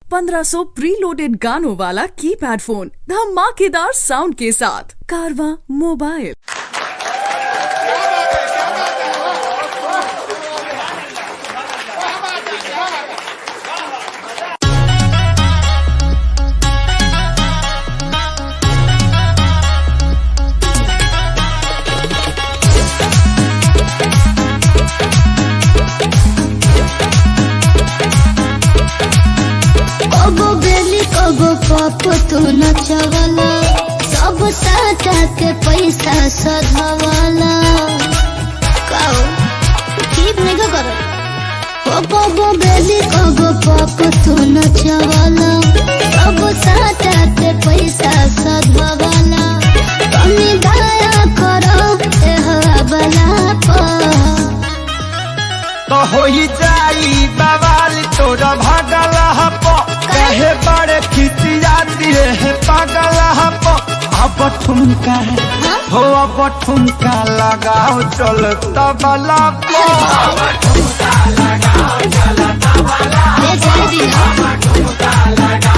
1500 preloaded गानों वाला keypad phone धमाकेदार साउंड के साथ कारवा मोबाइल कबो बेली कबो पप तू नचवला सब टाटा के पैसा सधवला काओ ठीक नहीं का करो ओ कबो बेली कबो पप तू नचवला सब टाटा के पैसा सधवला कमी दया करो ए हवाला पर तो होई जाई बवाल तोरा भागल हप कहे बड़े खिचिया दिए है पागल हप अब ठुमका हो अब ठुमका लगाओ चल तबला पर ले जाए दिना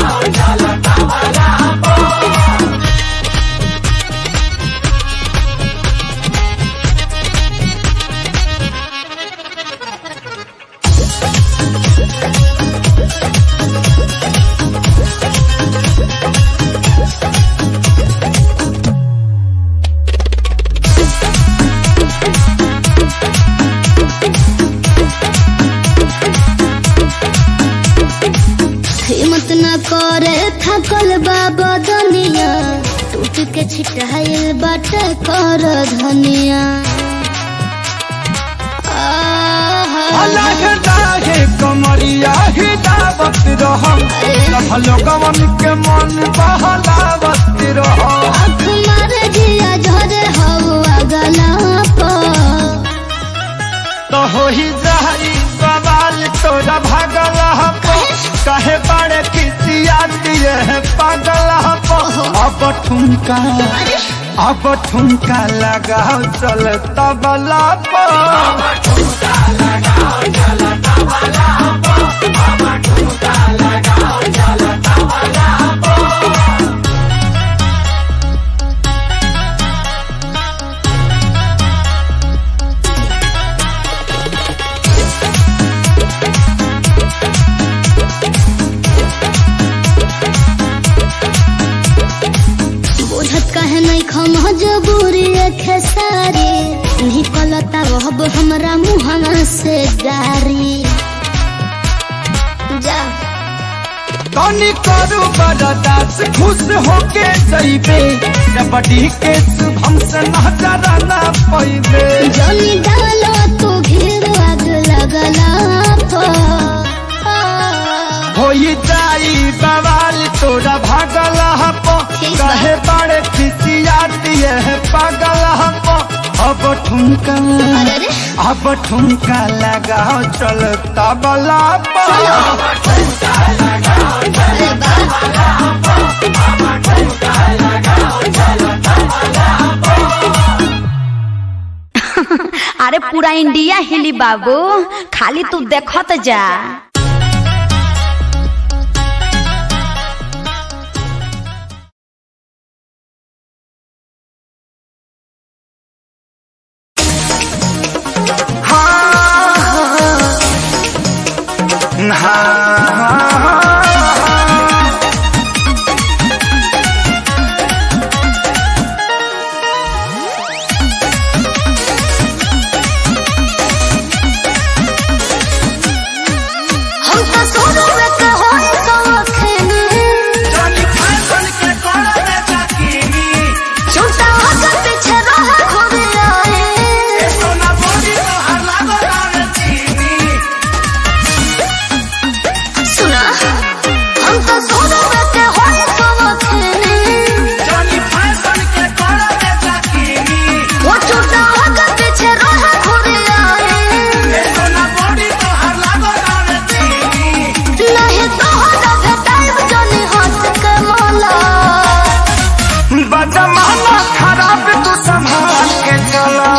हिम्मत न करे थकल बाबा दुनिया टूट के छिटाइल बाट कर धनिया आहा। अलग दाहे कमरिया ही दावत रहम सब लोगवन के मन बहलावत रहम आँख मार जिया झरे हवा गला पर तो होई जाई बवाल तोरा भागल हप कहे बड़े खिसिया दिए है पागल हप अब ठुमका अब ठुमका लगाओ चल तबला पर बुझत कहे नहीं खम जबूरी खेसारी निकलता रहब हमरा मुहना से गारी जा तनी करू बरदास खुश होके जइबे कबड्डी के शुभम से नजर ना पैबे जनी डालो तू घेर आग लगला होई जाई बवाल तोरा भागल हप ठीक बा। कहे बड़े खिसिया दिए है पागल हप अब ठुमका अरे रे। अब ठुमका लगाओ चल तबला पर अरे बा अरे पूरा इंडिया हिली बाबू खाली तू देखत जा हम तो सोनू में के होई सौखनी झूठा होकर पीछे रहा खुद आए सुना हम तो सोनू में के होई सौखनी वो झूठा होकर पीछे रहा खुद आए नहीं तो होगा भेटाइब जनी हंस के मोला बदमाना खराब तू संभाल के चला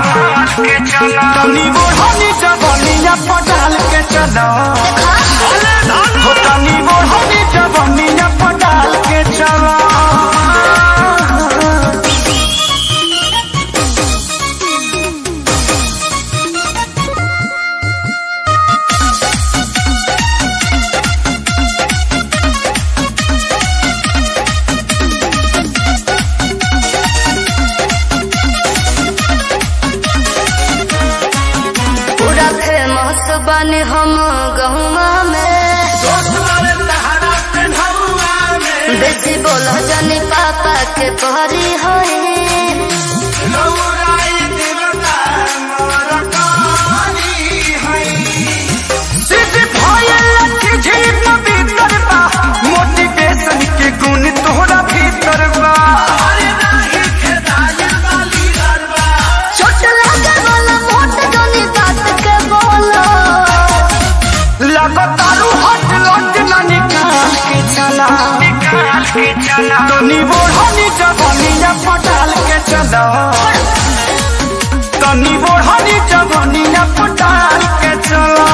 तनी बुढ़ानी जवानिया पटाल के चला हो तनी बुढ़ानी बोलो जनी पापा के परी होए सिद्ध भयल झील भीतर बा मोटिवेशन के गुण तोहरा भीतर बा छोट लगे वाला मोट जनी बात के बोलो लगातारू हट लट ना निकाल के चला निकाल के चला तनी बोढ़नी जवानिया पटाल के चला तनी बोढ़नी जवानिया पटाल के चला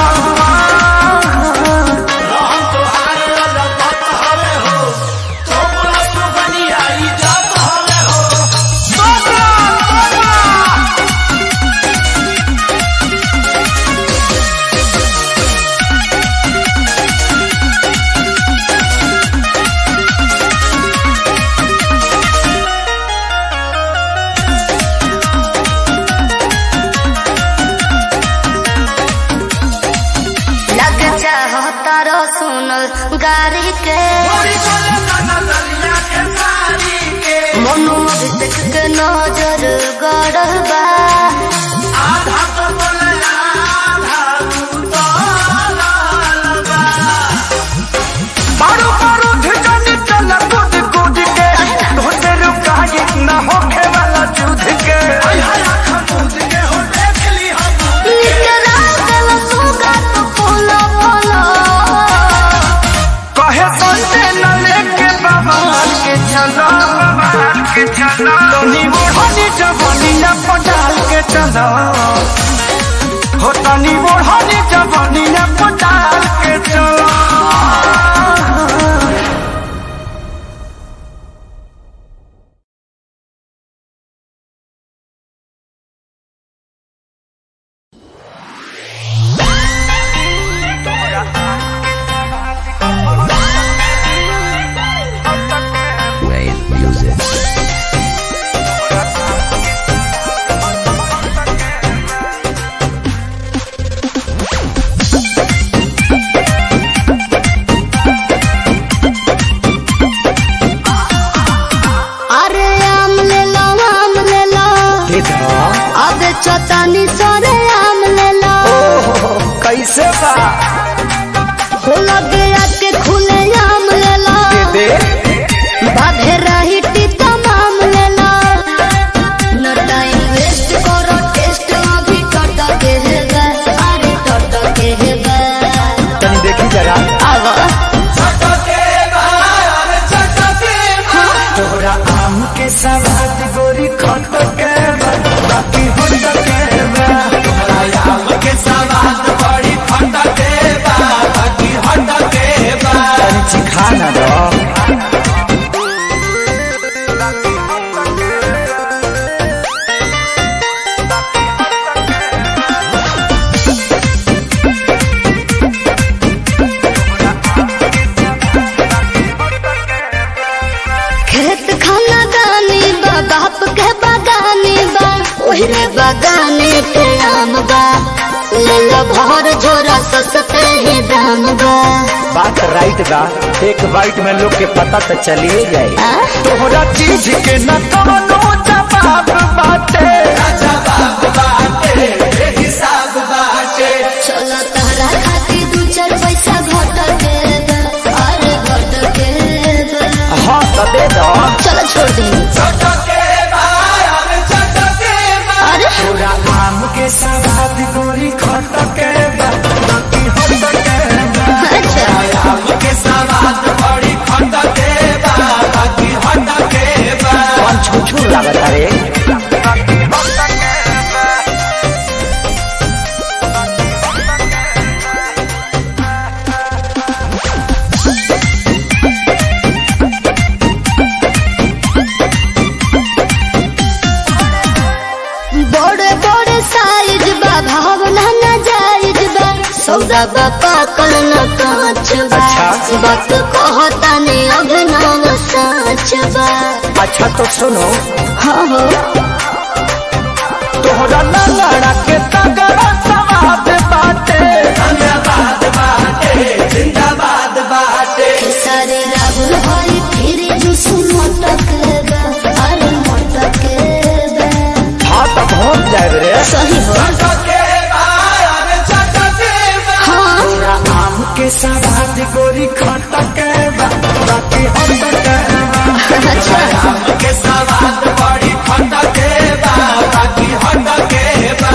लग चाहो तारो सुन गारी के मनु अभिषेक के नजर गड़बा मारो मारो धिजनी चला कूद कूद के धोते रुकाए न होखे वाला जुध के निकला गल सुगा तो फूलो फूलो कहे संते न लेके बवाल के चलो बवाल के चलो तनी बोढ़नी जवानिया पटाल के चलो हो तनी बोढ़नी जवानिया पटाल के चलो अरे आम ले लो आम ले लो अब चतानी सरे आम ले लो कैसे बा हो लगे आके खुले आम ले लो दे बाधे रही टीका माम ले लो न टाइम वेस्ट करो टेस्ट अभी टट के है गा अरे टट के है गा तनी देखी जरा आवा तोरा आम के सवाद गोरी खट के बा, बाकी होट के बा। तोरा आम के सवाद बड़ी खट के बा, बाकी होट के बा। तनी चिखा ना दो खेत खाना गानी बा बाप के बागानी बा ओहरे बागाने पे आम बा ले लो भर झोरा सस्ते ही दाम बा बात राइट बा एक बाइट में लोग के पता तो चलिए जाए आ? तोहरा चीज के न कवनो जवाब बाटे चलो तहरा खातिर दू चार पैसा घट के बा अरे घट के बा हाँ तो दे दो चलो छोड़ दे अरे तोरा आम के सवाद गोरी खट के बा, बाकी होट के बा। अच्छा आम के सवाद बड़ी खट के बा, बाकी होट के बा। कौन छुछू लागत रे बड़े बड़े साइज बा भावना न जायज बा सौदा बा पाकल न कांच बा अच्छा। वक्त कहता ने अभिनव साच बा अच्छा तो सुनो हाँ हो तोहरा लड़ा के तगड़ा सवाद बाटे सारे राहुल हरी फिर जुस जाए रे सही हो हाँ आम के सवाद गोरी खटके बा बाकी हटके बा अच्छा आम के सवाद बड़ी खटके बा बाकी हटके बा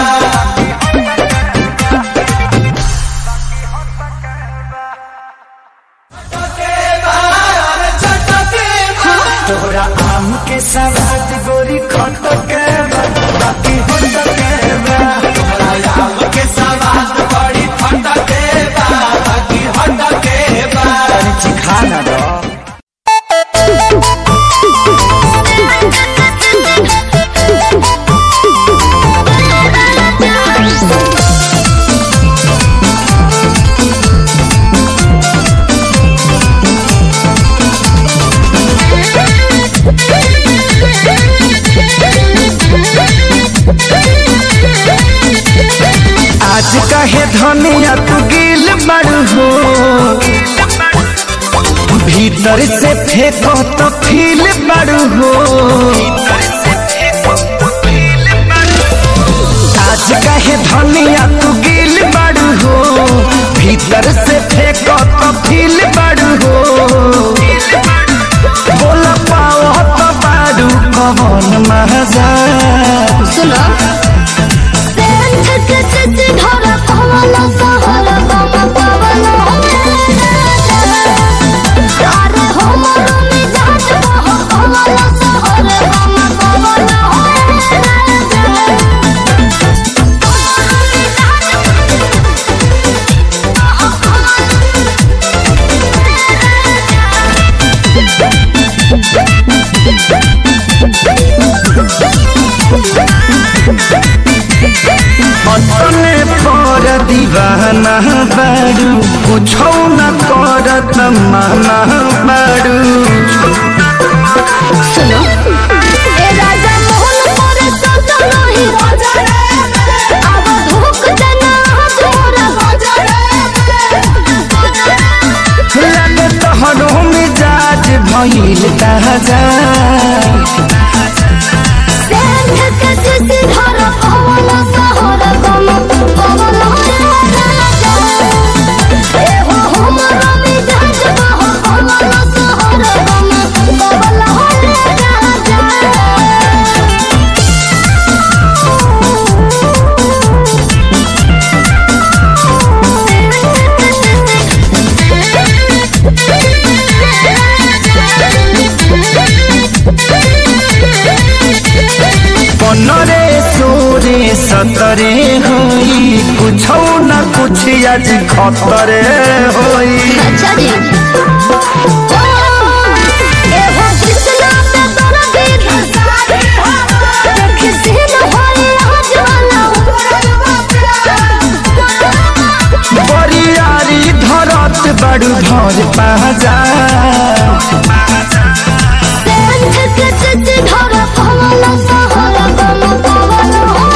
तोरा आम के सवाद गोरी खटके बा बाकी हटके बा तोरा आम के सवाद बड़ी खटके बा बाकी हटके बा तनी चिखा ना दो आज कहे धनिया तू गिल बड़ू हो भीतर से फेंको तो फील बड़ू हो आज कहे धनिया तू गिल बड़ू हो भीतर से फेंको तो फील बड़ू हो बोला पाओ तो बारू कौन मजा सुनो सेंध के सिद्धि धरा पवन सहर बम पवन अरे हो मरो में जात बह पवन सहर बम पवन अपने पर दीवाना बारू कुछो न करत माना बारू सुनो ए राजा मोहन पर सत नहीं राजा अब धोख देना तोरा राजा लगे तोहरो मिजाज भइल ताजा सेंध के सिद्धि धरा पवन सहर बम पवन राजा ए हो हमरा में जात बह पवन सहर बम पवन राजा पनरे सोरे सतरे होई कुछो न कुछ आज खतरे होई अच्छा जी ए हो कृष्णा पे तोरा दीद सारे देखि सीन होई आज वाला बरियारी धरत बड़ू भर पाजा सेंध के सिद्धि धरा पवन सहर बम पवन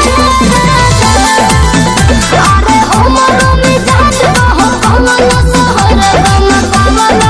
अरे हो मरो में जात बह पवन सहर बम पवन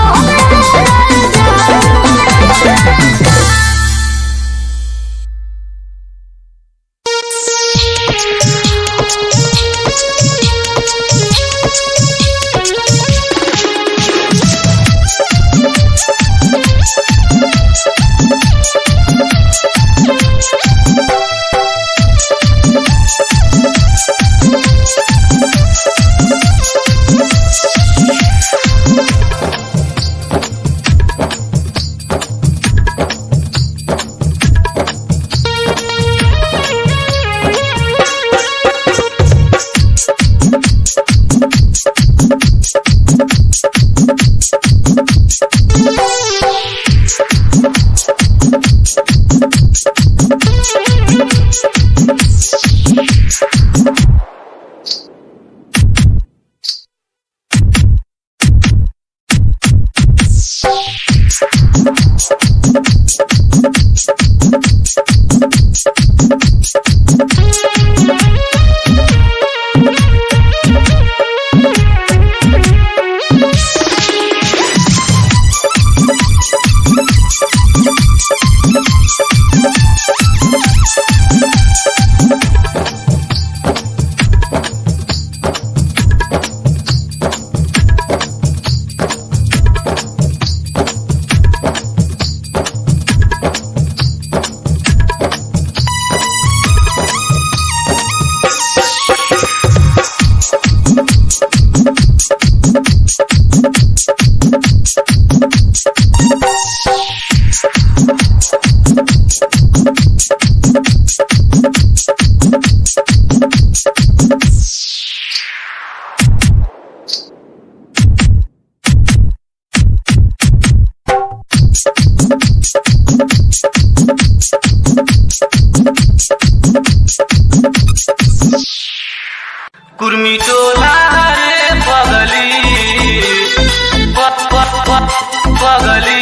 कुर्मी टोला रे पगली प- प- प- पगली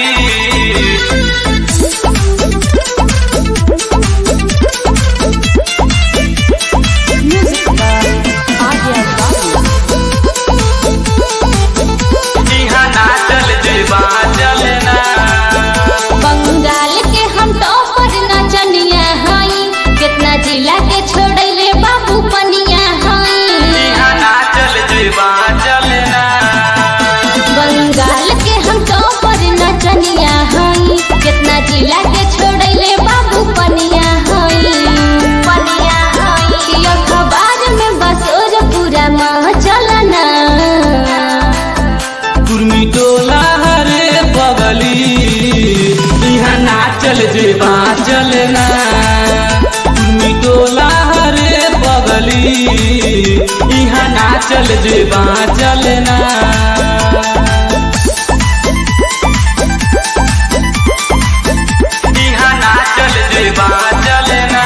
इहाँ नाचल जेबा चलना बंगाल के हम टॉपर नचनिया हई कितना जिला के छोड़ले बाबू पनिया हई इहाँ नाचल जेबा चलना बंगाल के हम टॉपर नचनिया हई कितना जिला के छोड़ले बाबू पनिया हई पनिया हई अखबार में बसोर पूरा माह चलना कुर्मी टोला रे पगली इहाँ नाचल जेबा चलना कुर्मी टोला रे पगली इहाँ नाचल जेबा चलना इहाँ नाचल जेबा चलना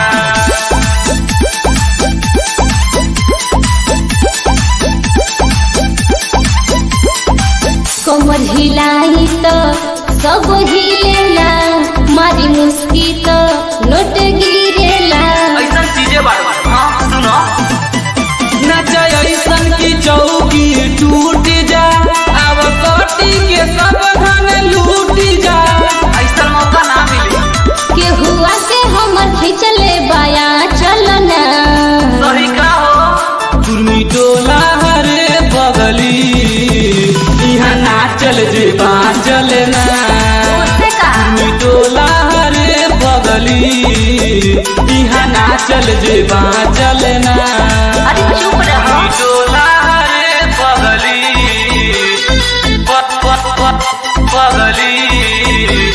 कमर हिलाई तो सब हिलेला मारी मुस्की तो नोट गिरेला ऐसन चीजें बार बार हाँ सुनो नच ऐसन की चौकी टूट जा अब कटी के सब धन लूट जा ऐसन मौका ना मिले के हुआ के हमर खिंचले बाया चलना सही का हो कुर्मी टोला हरे बगली यहाँ नाचल जेबा चलना कुर्मी टोला हरे बगली यहाँ नाचल जेबा चलना अरे चुप रहो टोला रे पगली प- प- प- पगली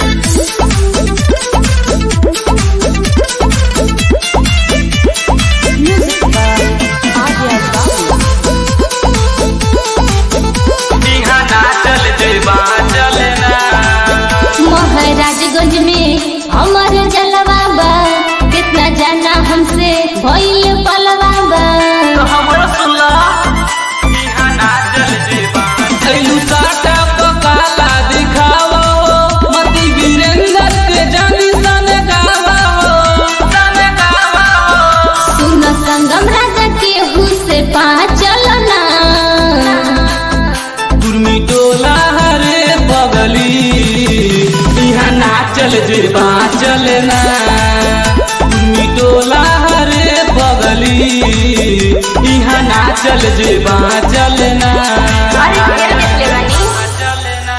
इहाँ नाचल जेबा चलना महाराजगंज में हमर जलवा बा कितना जाना हमसे भइल पलवा बा तो हमरो सुनला इहाँ नाचल जेबा ऐलू साटा पकाला दिखावा हो मती वीरेंद्र के जानी सन गावा हो सन गावा हो सुन संगम राजा के हु से पा चलना कुर्मी टोला हरे पगली यहाँ नाचल जेबा चलना कुर्मी टोला हरे पगली यहाँ नाचल जेबा चलना अरे ढेर निकले बानी चलना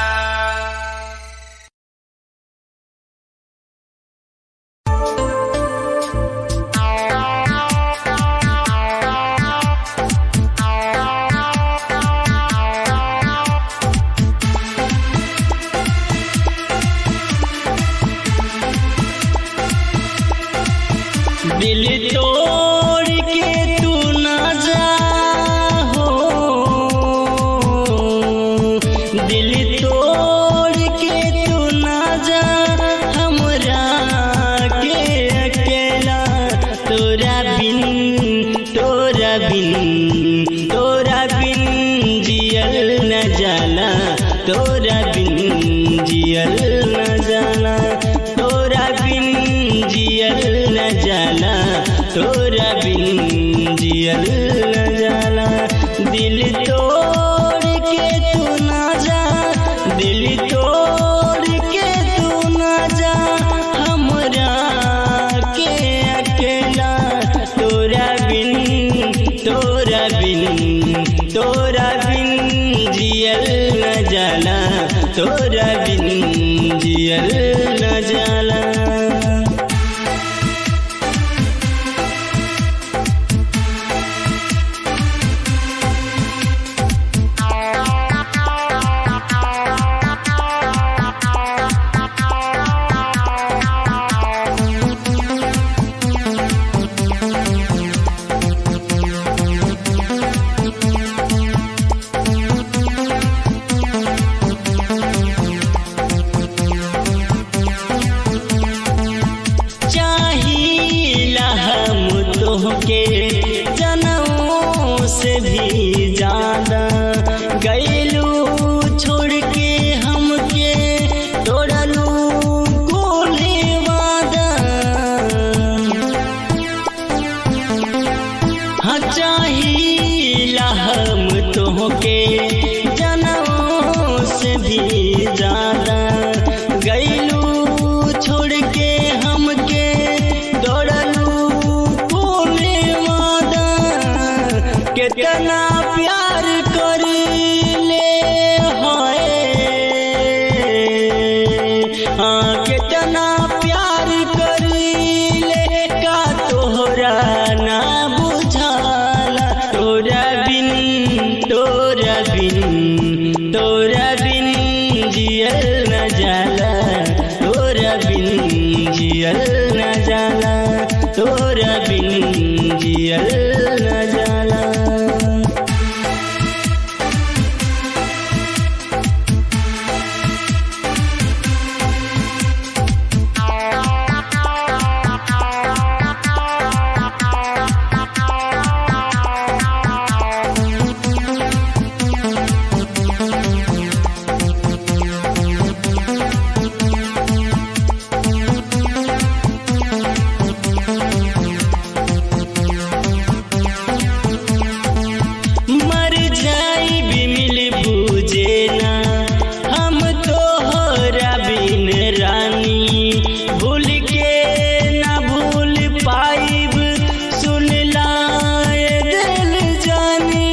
दिल तोड़ के तू ना जा हो दिल तोड़ के तू ना जा हमरा के अकेला तोरा बिन तोरा बिन तोरा बिन जियल न जाला तोरा बिन जियल न जाला तोरा बिन जियल न जाला तोरा बिन जियल न जाला दिल तोड़ के तू ना जा दिल तोड़ के तू ना जा हमरा के अकेला तोरा बिन तोरा बिन तोरा बिन जियल न जाला तोरा बिन जियल न जाला ज्यादा गैलू छोड़ के हमके दौड़लू कोने वादा कितना प्यार करीले हाय हाँ कितना प्यार करीले का तोहरा ना बुझाला तोरा बिन तोरा बिन तोरा बिन जियल न जाला तोरा बिन जियल न जाला तोरा बिन जियल न जाला मर जाई भी मिल बूझे ना हम तो बिन रानी भूल के ना भूल पाइब सुन लाए दिल जानी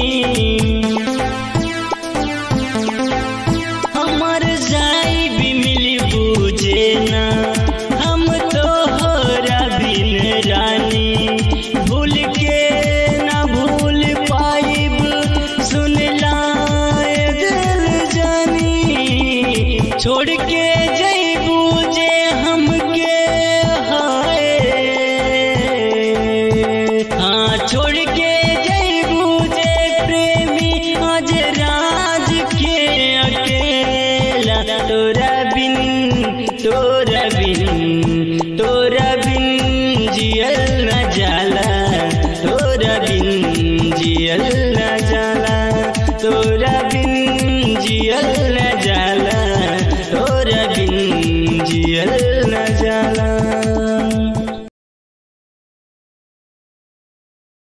हमर जाई भी मिल बूझे ना हम तो बिन रानी भूल के ना भूल पाइब सुन लाए दिल जानी छोड़ के जई